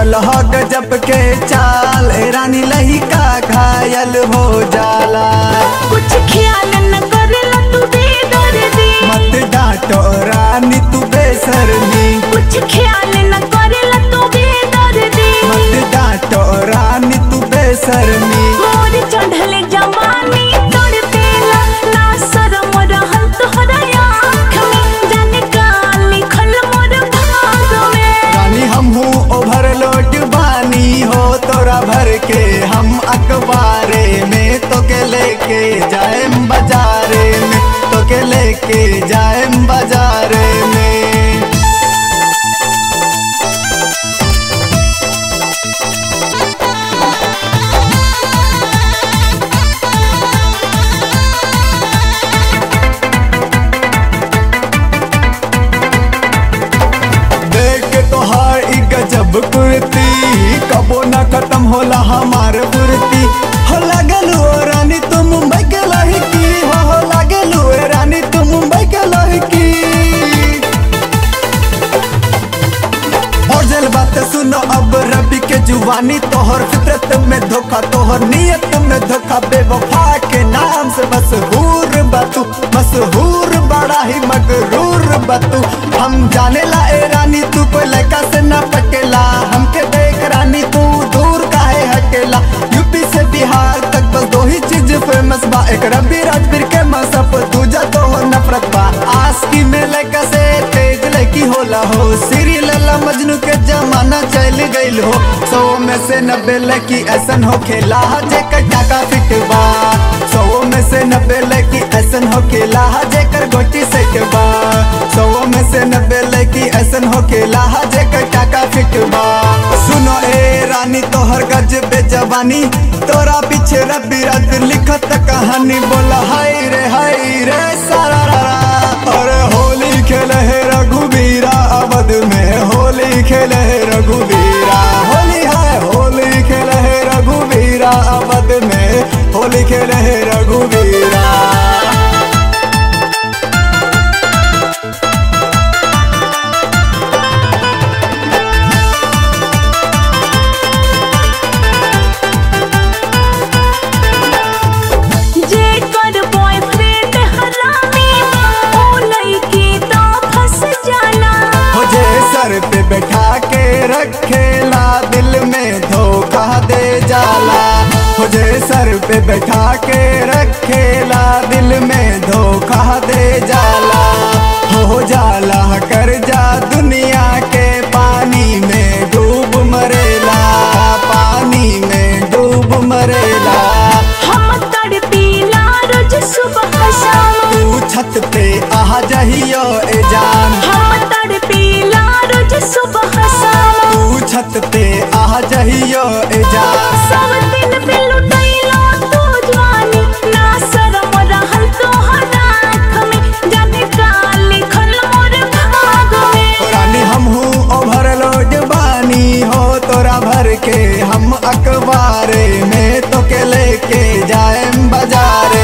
चलह गजब के चाल ए रानी लहिका घायल हो जाला कुछ ख्याल न करेला तू बेदर्दी मत डांटो रानी तू बेसरनी कुछ ख्याल न करेला तू बेदर्दी मत डांटो रानी तू बेसरनी मोर चढ़ल जवानी तोड़ पेला ना शरम रहल तोहरा आँख में जाने का लिखल मोर भाग में रानी हम हूँ ओवरलोड बानी हो तोरा भर के हम अखबारे में तो के लेके जाएम बाजारे में तो के लेके जाएम बाजारे में देख के तोहार ई गजब कुर्ती कबो ना खत्म होला हमार फुर्ती हो लागल हो रानी तू मुंबई के लड़की हो हो लागल हो रानी तू मुंबई के लड़की और जल बात सुनो अब रबी के जुवानी तोहर फितरत में धोखा तोहर नियत में धोखा बेवफा के नाम से मशहूर बतू मशहूर बड़ा ही मगरूर बतू हम जाने ला ए रानी तू कोई लड़का से ना पटेला हमके देख रानी तू दूर काहे हटेला यूपी से बिहार तक बस दो ही चीज फेमस बा एक रबी राजवीर के मसप दूजा तो नफरत बा आस्की में लड़का से तेज लड़की होला हो सीरी लला मजनू के जमाना चल गईल हो सौ में से नब्बे लड़की ऐसन हो खेला जेकर टाका फिट बा सौ में से नब्बे लड़की ऐसन हो खेला जेकर गोटी सेट बा सौ में से नब्बे लड़की ऐसन हो खेला जेकर टाका फिट बा सुनो ए रानी तोहर गज बेजवानी तोरा पीछे रबी रात लिखत कहानी बोला हाय रे हाय रे सारा रा रा। और होली खेले है रघुबीरा अवध में होली खेले है रघुबीरा होली है होली खेले है रघुबीरा अवध में होली खेले है रघुबीरा जेकर बॉयफ्रेंड हरामी ओ लड़की तो फंस जाला हो जे सर पे बैठा के रखेला दिल में धोखा दे जाला हो जे सर पे बैठा के रखेला दिल में धोखा दे जाला हो जाला कर जा दुनिया के पानी में डूब मरेला पानी में डूब मरेला हम तड़पीला रोज सुबह शाम तू छत पे आ जहियो ए जान हम तड़पीला रोज सुबह शाम तू छत पे आ जहियो ए जान सब दिन पे लुटैलो तू जवानी ना शरम रहल तोहर आँख में जाने का लिखल मोर भाग में रानी हम हूँ ओवरलोड बानी हो तोरा भर के हम अखबारे में तो के लेके जाएम बाजारे